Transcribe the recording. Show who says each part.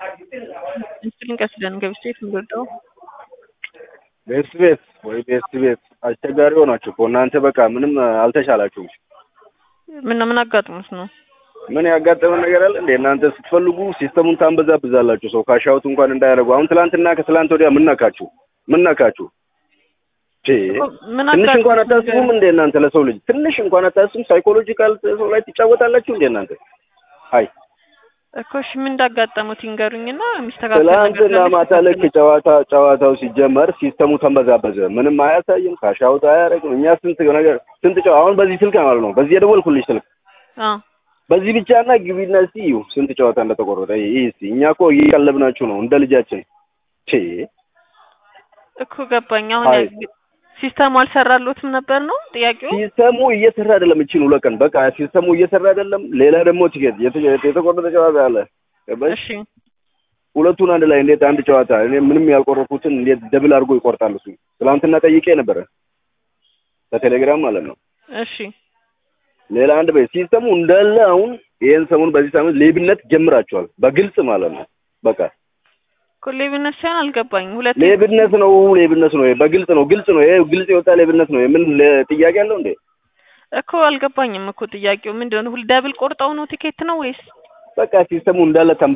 Speaker 1: ጭንቀት ስለንገብቼ የምንወደው
Speaker 2: ቤት ቤት ወይ ቤት ቤት አስቸጋሪ ሆናችሁ እኮ እናንተ በቃ ምንም አልተሻላችሁም።
Speaker 1: ምን ምን አጋጥሞት ነው?
Speaker 2: ምን ያጋጠመ ነገር አለ እንዴ? እናንተ ስትፈልጉ ሲስተሙን ታንበዛብዛላችሁ። ሰው ካሻውት እንኳን እንዳያደርጉ። አሁን ትላንትና ከትላንት ወዲያ ምን ነካችሁ? ምን ነካችሁ? ቺ
Speaker 1: ምን
Speaker 2: ትንሽ
Speaker 1: አጋጥሞት
Speaker 2: እንኳን አታስቡም እንዴ እናንተ? ለሰው ልጅ ትንሽ እንኳን አታስቡም? ሳይኮሎጂካል ሰው ላይ ትጫወታላችሁ እንዴ እናንተ? አይ
Speaker 1: እኮ እሺ ምን እንዳጋጠሙት ይንገሩኝና የሚስተካከል
Speaker 2: ትላንትና
Speaker 1: ካለ
Speaker 2: ማታ ልክ ጨዋታ ጨዋታው ሲጀመር ሲስተሙ ተንበዛበዘ። ምንም አያሳይም፣ ካሻውት አያደርግም። እኛ ስንት ነገር ስንት ጨዋ አሁን በዚህ ስልክ ማለት ነው በዚህ የደወልኩልሽ ስልክ
Speaker 1: አዎ
Speaker 2: በዚህ ብቻና ግቢና እስቲ እዩ ስንት ጨዋታ እንደተቆረጠ። ይህ እስቲ እኛ እኮ እየቀለብናችሁ ነው እንደ ልጃችን። ቼ
Speaker 1: እኮ ገባኝ። አሁን
Speaker 2: አይ።
Speaker 1: ሲስተሙ አልሰራሎትም ነበር ነው ጥያቄው?
Speaker 2: ሲስተሙ እየሰራ አይደለም። እቺን ሁለት ቀን በቃ ሲስተሙ እየሰራ አይደለም። ሌላ ደግሞ ቲኬት የተ- የተቆረጠ ጨዋታ አለ። ገባሽ?
Speaker 1: እሺ
Speaker 2: ሁለቱን አንድ ላይ እንዴት አንድ ጨዋታ እኔ ምንም ያልቆረጥኩትን እንዴት ደብል አድርጎ ይቆርጣል? እሱ ትናንትና ጠይቄ ነበረ በቴሌግራም ማለት ነው።
Speaker 1: እሺ
Speaker 2: ሌላ አንድ በይ ሲስተሙ እንዳለ አሁን ይሄን ሰሞን በዚህ ሳምንት ሌብነት ጀምራችኋል፣ በግልጽ ማለት ነው። በቃ
Speaker 1: እኮ ሌብነት ሳይሆን አልገባኝም። ሁለት
Speaker 2: ሌብነት ነው፣ ሌብነት ነው። ይሄ በግልጽ ነው፣ ግልጽ ነው። ይሄ ግልጽ የወጣ ሌብነት ነው። ምን ለ- ጥያቄ አለው እንዴ?
Speaker 1: እኮ አልገባኝም እኮ ጥያቄው ምንድን ነው? ሁል ደብል ቆርጠው ነው ቲኬት ነው ወይስ
Speaker 2: በቃ ሲስተሙ እንዳለ ተንበ